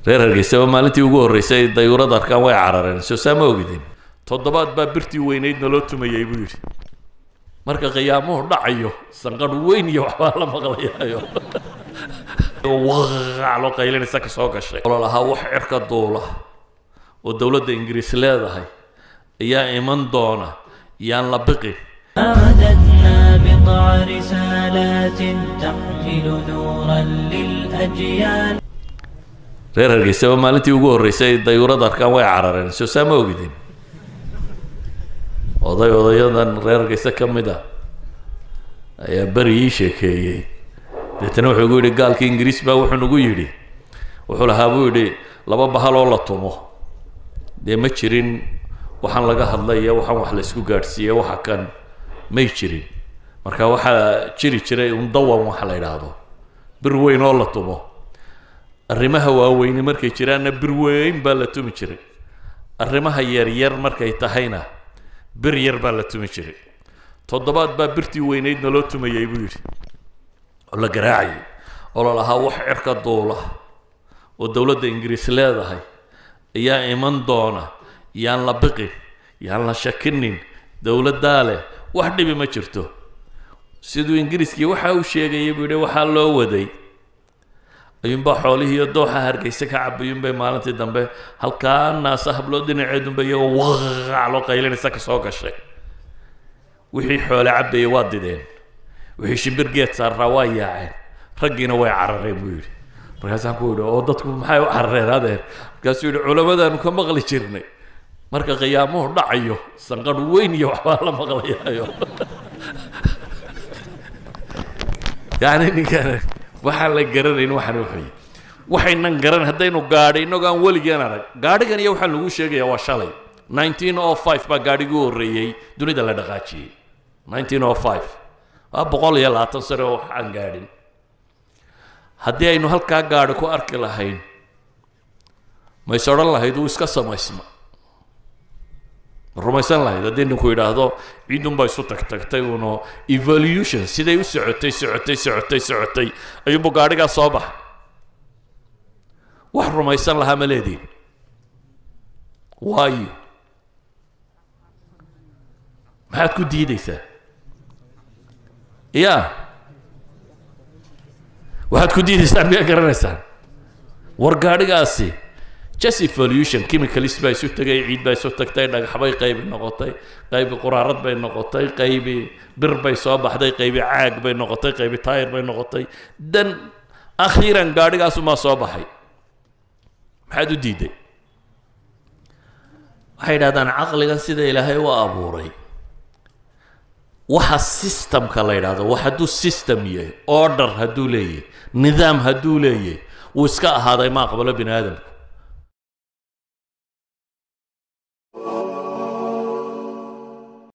reer hargeysaba maalintii ugu horreysay ay dayuurad arkaan way carareen soo saa ma ogidin toddobaad baa birtii weynaydna loo tumayay buu yidhi marka qiyaamuhu dhacayo sanqadh weyn iyo waxbaa la maqlayaayo waqac loo qaylinaysa ka soo gashay olo lahaa wax cirka duula oo dowladda ingiriis leedahay ayaa iman doona yaan la biqin مددنا بضع رسالات تحمل نورا للأجيال reer hargeysaba maalintii ugu horreysay ay dayuurad arkaan way carareen soo saa ma ogidin oday odayadan reer hargeysa ka mid a ayaa beri ii sheekeeyey deetana wuxuu igu yidhi gaalkii ingiriis baa wuxuu nagu yidhi wuxuu lahaa buu yidhi laba bahal oo la tumo dee ma jirin waxaan laga hadlaya waxaan wax la isku gaadhsiiye waxa kan may jirin marka waxaa jiri jiray un dawan waxa la yidhaahdo bir weyn oo la tumo arrimaha waaweyni markay jiraanna bir weyn baa la tumi jiray arrimaha yaryar markay tahayna bir yar baa la tumi jiray toddobaad baa birtii weynaydna loo tumayay buu yidhi oo la garaacayay oo la lahaa wax cirka duula oo dowladda ingiriis leedahay ayaa iman doona yaan la biqin yaan la shakinin dowladdaa leh wax dhibi ma jirto siduu ingiriiskii waxa uu sheegayay buu yidhi waxaa loo waday ayuunbaa xoolihiiyo dooxa hargeysa ka cabayuunbay maalintii dambe halkaa naasa hablood dhinaceedunba iyagoo waqac loo qaylinaysa ka soo gashay wixii xoole cabayay waa dideen wixii shimbir geed saarraa waa yaaceen raggiina way carareen buu yidhi markaasaan ku yidhi oo dadku maxay u carareen adeer markaasuu yidhi culamadaanu ka maqli jirnay marka qiyaamuhu dhacayo sanqadh weyn iyo waxbaa la maqlayaayo yacni ninkan waxaan la garanayn waxaan wuxuy waxaynan garan haddaynu gaadhay innagoo aan weligeen arag gaadhigan iyo waxaa lagu sheegaya waa shalay nineteen o five baa gaadhigii horreeyey dunida la dhaqaajiyey nineteen o five waa boqol iyo labaatan sane oo wax aan gaadhin haddii aynu halkaa gaadhi ku arki lahayn mays odhan lahayd uu iska samaysma ma rumaysan lahayd haddii ninku yidhaahdo ciidunbaa isu tagtagtay uno evolution siday u socotay socotay socotay socotay ayuunbu gaadhigaa soo baxa wax rumaysan lahaa ma leediin waayo maxaad ku diidaysaa ya waxaad ku diidaysaan miyaa garanaysaan war gaadhigaasi just evolution chemicalist baa isu tegay ciid baa isu tagtay dhagaxbay qaybi noqotay qaybi quraarad bay noqotay qaybi bir bay soo baxday qaybi caag bay noqotay qaybi taayir bay noqotay dan akhiiran gaadhigaasumaa soo baxay maxaad u diiday waxay yidhahdaan caqligan sida ilaahay u abuuray waxa systemka la yidhahdo wax hadduu system yahay order hadduu leeyahay nidaam hadduu leeyahay wuu iska ahaaday ma aqbalo bini aadamku